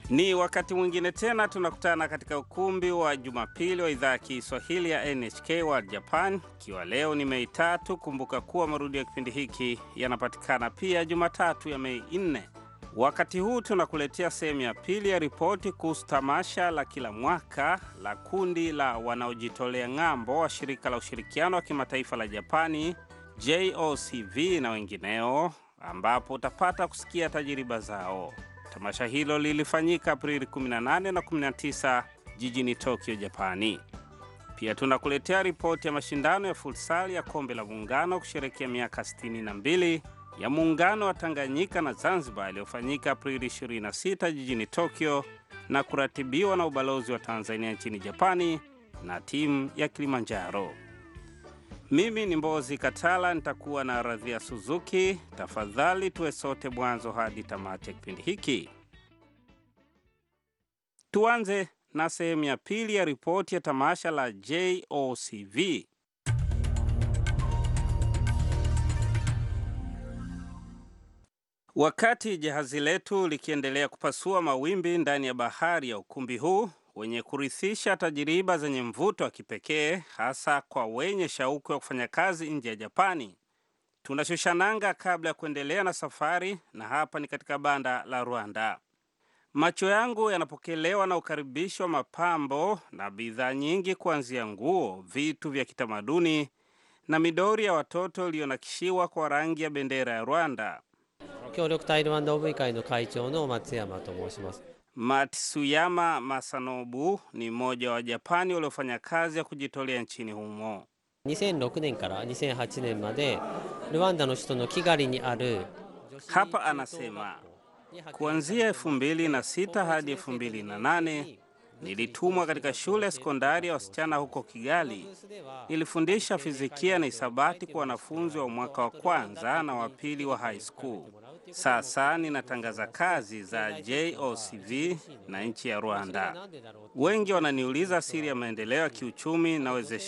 Ni wakati mwingine tena tunakutana katika ukumbi wa Jumapili wa idhaa ya Kiswahili ya NHK World Japan, ikiwa leo ni Mei tatu. Kumbuka kuwa marudio ya kipindi hiki yanapatikana pia Jumatatu ya Mei nne. Wakati huu tunakuletea sehemu ya pili ya ripoti kuhusu tamasha la kila mwaka la kundi la wanaojitolea ng'ambo wa shirika la ushirikiano wa kimataifa la Japani JOCV na wengineo, ambapo utapata kusikia tajiriba zao. Tamasha hilo lilifanyika Aprili 18 na 19 jijini Tokyo, Japani. Pia tunakuletea ripoti ya mashindano ya futsal ya kombe la muungano kusherekea miaka 62 ya muungano wa Tanganyika na Zanzibar iliyofanyika Aprili 26 jijini Tokyo na kuratibiwa na ubalozi wa Tanzania nchini Japani na timu ya Kilimanjaro. Mimi ni Mbozi Katala, nitakuwa na Radhia Suzuki. Tafadhali tuwe sote mwanzo hadi tamati ya kipindi hiki. Tuanze na sehemu ya pili ya ripoti ya tamasha la JOCV. Wakati jahazi letu likiendelea kupasua mawimbi ndani ya bahari ya ukumbi huu wenye kurithisha tajiriba zenye mvuto wa kipekee hasa kwa wenye shauku ya kufanya kazi nje ya Japani, tunashusha nanga kabla ya kuendelea na safari, na hapa ni katika banda la Rwanda. Macho yangu yanapokelewa na ukaribisho wa mapambo na bidhaa nyingi, kuanzia nguo, vitu vya kitamaduni na midori ya watoto iliyonakishiwa kwa rangi ya bendera ya Rwanda. 協力タイルワンド OV 会の会長の松山と申します Matsuyama Masanobu ni mmoja wa Japani waliofanya kazi ya kujitolea nchini humo. 2006年から2008年までルワンダの首都のキガリにある Hapa anasema kuanzia 2006 hadi 2008 nilitumwa katika shule ya sekondari ya wasichana huko Kigali. Nilifundisha fizikia na hisabati kwa wanafunzi wa mwaka wa kwanza na wa pili wa high school. Sasa ninatangaza kazi za JOCV na nchi ya Rwanda. Wengi wananiuliza siri ya maendeleo ya kiuchumi na wezeshaji